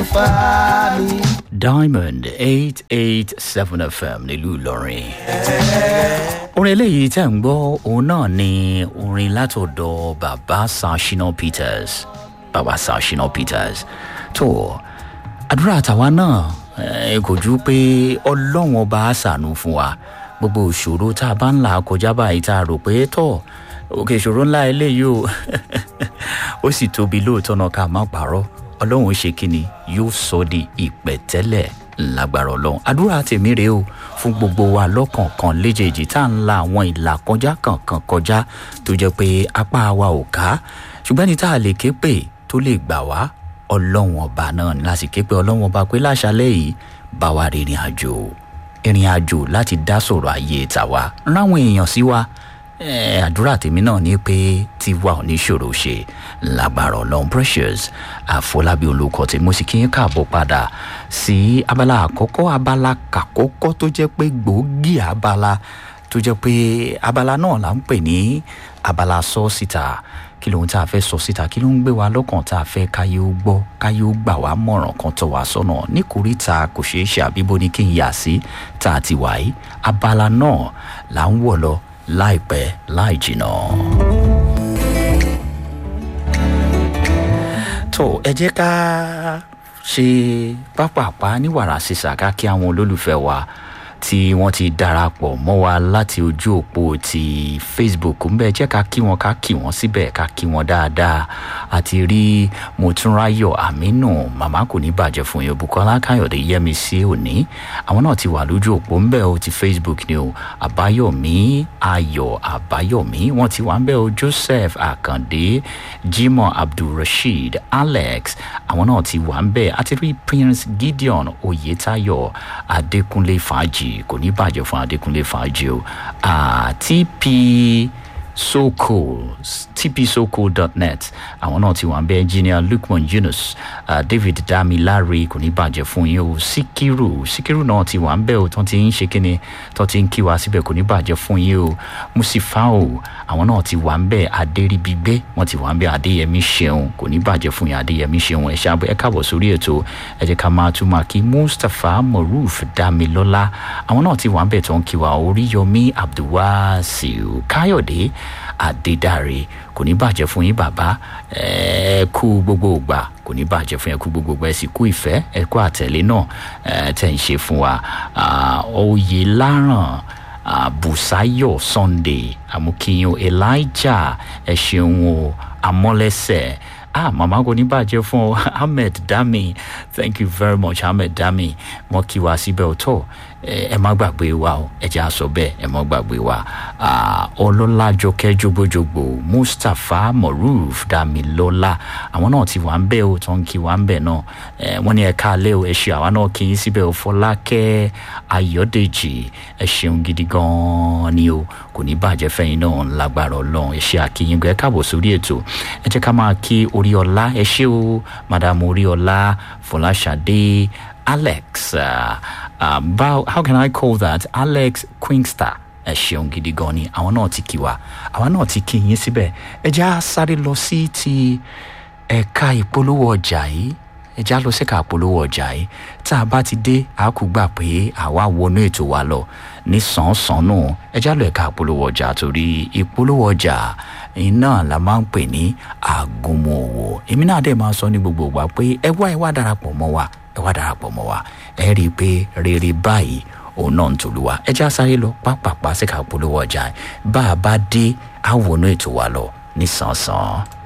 ifá mi. diamond eight eight seven fm nílùú ìlọrin. orin eléyìí tẹ̀ ń gbọ́ òun náà ni orin látọ̀dọ̀ bàbá sashina peters bàbá sashina peters tó àdúrà tàwa náà eh, kò ju pé ọlọ́run ọba á ṣàánú fún wa gbogbo ìṣòro tá a bá ń là kọjá báyìí tá a rò pé tọ̀ òkè ìṣòro ńlá eléyìí o ó sì tóbi lóòótọ́ náà ká má pààrọ̀ ọlọ́run ṣe kínni yóò sọ di ìpẹ̀tẹ́lẹ̀ lágbára ọlọ́run àdúrà tèmi rèé o fún gbogbo wa lọ́kọ̀ọ̀kan léjèèjì tá à ń la àwọn ìlà kọjá kankan kọjá tó jẹ́ pé apá wa ò ká ṣùgbọ́n ní tá a lè ké pè tó lè gbà wá ọlọ́run ọba náà ní láti ké pé ọlọ́run ọba pé láṣálẹ̀ yìí bá wa rìnrìn àjò ìrìn àjò láti dá sọ̀rọ̀ ayé tàwa ráwọn èèyàn sí wa Eh, àdúrà tèmi náà ni pé tiwa ò ní ṣòro ṣe lágbára ọlọrun precious àfọlábí olùkọ tí mo sì kí n káàbọ̀ padà sí abala àkọ́kọ́ abala kàkọ́kọ́ tó jẹ́ pé gbòógì abala tó jẹ́ pé abala náà là ń pè ní abala sọ síta kí lóhun tá a fẹ́ sọ síta kí ló ń gbé wa lọ́kàn tá a fẹ́ káyé ó gbọ́ káyé ó gbà wá mọ̀ràn kan tọ̀ wá sọ́nà níkòríta kò ṣeé ṣe àbíbó ni kí n yà sí tá a ti wà yìí abala náà là ń wọ̀ lọ láìpẹ́ láì jìnà. tó ẹ jẹ́ ká ṣe pápápá ní wàrà sísà ká kí àwọn olólùfẹ́ wa tí wọ́n ti darapọ̀ mọ́ wa láti ojú òpó ti facebook ń bẹ́ jẹ́ ká kí wọn ká kí wọn síbẹ̀ ká kí wọn dáadáa àti rí mọ̀túnráyọ̀ àmínú màmá kò ní bàjẹ́ fún yín bukola káyọ̀dé yẹmi sí òní àwọn náà ti wà lójú òpó ń bẹ́ o ti facebook ni o àbáyọ̀mí ayọ̀ àbáyọ̀mí wọ́n ti wà ń bẹ́ o joseph àkàndé jimoh abdulrasheed alex àwọn náà ti wà ń bẹ́ àti rí prince gideon oyetayo adékúnlé fàájì kò ní bàjẹ́ fún adékúnlé fàájì o tp soko tpsoko.net àwọn náà ti wà ń bẹ engineer lukman yunus uh, david damilare kò ní bàjẹ́ fún yín o sikiru sikiru náà ti wà ń bẹ o tó ti ń ṣe kíni tó ti ń kí wa síbẹ̀ kò ní bàjẹ́ fún yín o musifao àwọn náà ti wà ń bẹ adéríbigbé wọn ti wà ń bẹ adéyẹmí ṣeun kò ní bàjẹ́ fún yín adéyẹmí ṣeun ẹ ṣáà ẹ káàbọ̀ sórí ètò ẹ jẹ́ ká máa tún máa kí mustapha moruf damilọ́lá àwọn náà ti wà ń bẹ tó ń kí wa oríyọmí abdulwasiu káyọ̀dé àdédàre kò ní bàjẹ́ fún yín bàbá ẹ kú gbogbo ògbà kò ní bàjẹ́ fún yín kú gbogbo ògbà ẹ sì kú ìfẹ́ ẹ kú àtẹ̀lé náà ẹ tẹ̀ ń ṣe fún wa oyè láràn busayo sunday amukiyan elijah ẹ ṣeun o amọ́lẹ́sẹ̀ ah mama kò ní bàjẹ́ fún ọ ahmed dami thank you very much ahmed dami wọn kí wa síbẹ̀ ọ̀tọ̀ ẹ má gbàgbé wa o ẹ jẹ́ àṣọ bẹ́ẹ̀ ẹ má gbàgbé wa ọlọ́lájọkẹ́ jogbojogbo mustapha moruf damilola àwọn náà ti wà ń bẹ́ o tó ń kí wa ń bẹ̀ náà wọ́n ní ẹ̀ka alẹ́ o ẹ ṣe àwa náà kí n síbẹ̀ o fọlákẹ́ ayọ̀dèjì ẹ ṣeun gidi gan-an ni o kò ní bàjẹ́ fẹ́yìn náà lágbára ọlọ́run ẹ ṣe àkíyìn ẹ káàbọ̀ sórí ètò ẹ jẹ́ ká máa kí oríọlá ẹ ṣé o madam oríọlá fọláṣadé alex uh, uh, how, how can i call that alex quinkster ẹ ṣeun gidi gan ni àwọn náà ti kí wa àwọn náà ti kí yín síbẹ̀ ẹ já sáré lọ sí ti ẹ̀ka ìpolówó ọjà yìí ẹ já lọ síka ìpolówó ọjà yìí tá a bá ti dé a kò gbà pé àwa wọnú ètò wa lọ ní sàn-án nù ẹ já lọ ẹ̀ka ìpolówó ọjà torí ìpolówó ọjà iná la máa ń pè ní àgùnmọ̀ òwò èmi náà dẹ̀ máa sọ ní gbogbo ìgbà pé ẹ wá ẹ wá darapọ̀ mọ́ wa ẹ wá darapọ̀ mọ́ wa ẹ rí i pé rere báyìí òun náà ń tòlú wa ẹ já sáré lọ pápápá síka polówó ọjà bá a bá dé àwọn ètò wa lọ ní sàn-án.